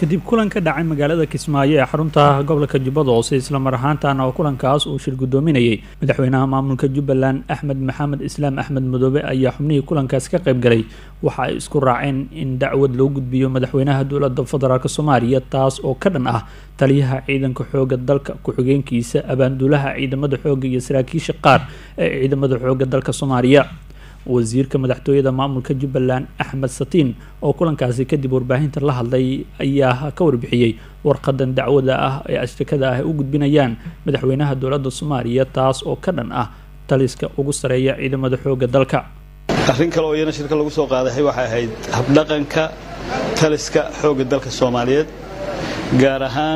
kadib kulan ka dhacay magaalada kismaayo ee xarunta gobolka jubbada hoose islamar ahaantana oo kulankaas uu shir guddoominayay madaxweynaha maamulka jubbaland axmed maxamed islaam axmed madoobe ayaa xubnihii kulankaas ka qayb galay waxa ay isku raaceen in dacwad loo gudbiyo madaxweynaha dowladda federaalk soomaaliya taas oo ka dhan ah taliyaha ciidanka xooga dalka ku-xigeenkiisa abaanduulaha ciidamada xooga iyo saraakiisha qaar ee ciidamada xooga dalka soomaaliya wasiirka madaxtooyada maamulka jubbaland axmed satiin oo kulankaasi kadib warbaahinta la hadlay ayaa ka warbixiyey warqadan dacwada ah ee ashtakada ah ay u gudbinayaan madaxweynaha dowladda soomaaliya taas oo ka dhan ah taliska ugu sareeya ciidamada xooga dalka arrin kale oo iyana shirka lagu soo qaadahay waxay ahayd habdhaqanka taliska xoogga dalka soomaaliyeed gaar ahaan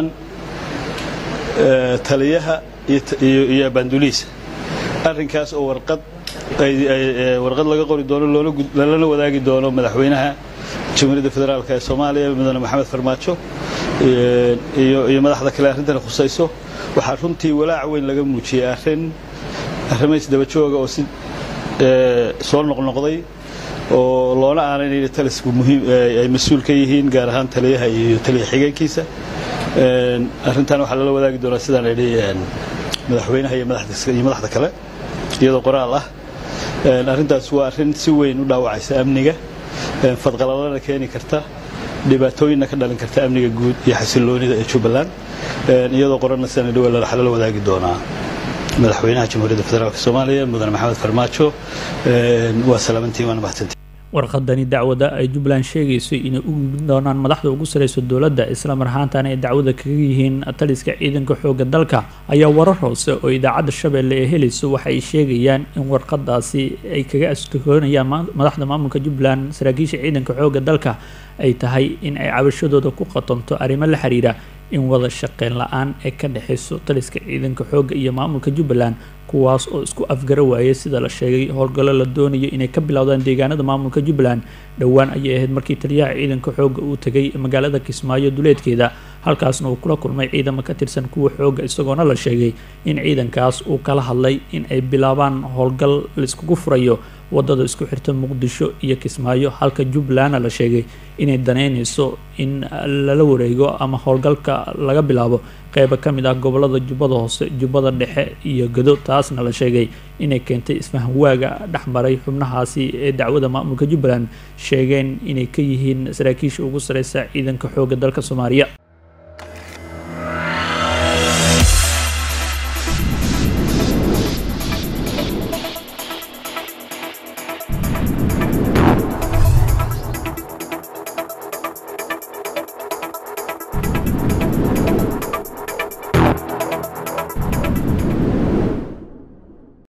taliyaha iyo abaanduliisa arrinkaas oo warqad warqad laga qori doono lalana wadaagi doono madaxweynaha jamhuuriyadda federaalk ee soomaaliya mudane maxamed farmaajo iyo madaxda kale arrintan khusayso waxaa runtii walaac weyn laga muujiyey arrin arrimays dabajooga oo si soo noqnoqday oo loona aanaynayo talisku muhiim ay mas-uul ka yihiin gaar ahaan taliyaha iyo taliya xigeenkiisa arrintan waxaa lala wadaagi doonaa sidaan idhi madaxweynaha iyo madaxda kale iyadoo qoraal ah arrintaas waa arrin si weyn u dhaawacaysa amniga fadqalalana keeni karta dhibaatooyinna ka dhalin karta amniga guud iyo xasiloonida ee jubbaland iyadoo qoranna sidaan idhi waxaa lala wadaagi doonaa madaxweynaha jamhuuriyadda federaalk soomaaliya mudane maxamed farmaajo waa salaamantiin waana mahadsantiin warqadani dacwada ay jubbaland sheegayso inay u gudbin doonaan madaxda ugu sareyso dowladda islamar ahaantana ay dacwada kaga yihiin taliska ciidanka xooga dalka ayaa warar hoose oo idaacadda shabeelle ee helayso waxa ay sheegayaan in warqadaasi ay kaga askoonayaan madaxda maamulka jubbaland saraakiisha ciidanka xooga dalka ay tahay in ay cabashadooda ku qatanto arrimo la xiriira in wada shaqeyn la-aan ee ka dhexeyso taliska ciidanka xoogga iyo maamulka jubbaland kuwaas oo isku afgara waayay sida la sheegay howlgallo la doonayo inay ka bilowdaan deegaanada maamulka jubbaland dhowaan ayay ahayd markii taliyaha ciidanka xoogga uu tegay magaalada kismaayo duleedkeeda halkaasna uu kula kulmay ciidamo ka tirsan kuwa xoogga isagoona la sheegay in ciidankaas uu kala hadlay in ay bilaabaan howlgal laiskugu furayo wadada isku xirta muqdisho iyo kismaayo halka jubbalandna la sheegay inay daneynayso in lala wareego ama howlgalka laga bilaabo qeybo ka mid ah gobolada jubbada hoose jubbada dhexe iyo gado taasna la sheegay inay keentay isfahanwaaga dhexmaray xubnahaasi ee dacwada maamulka jubbaland sheegeen inay ka yihiin saraakiisha ugu sareysa ciidanka xooga dalka soomaaliya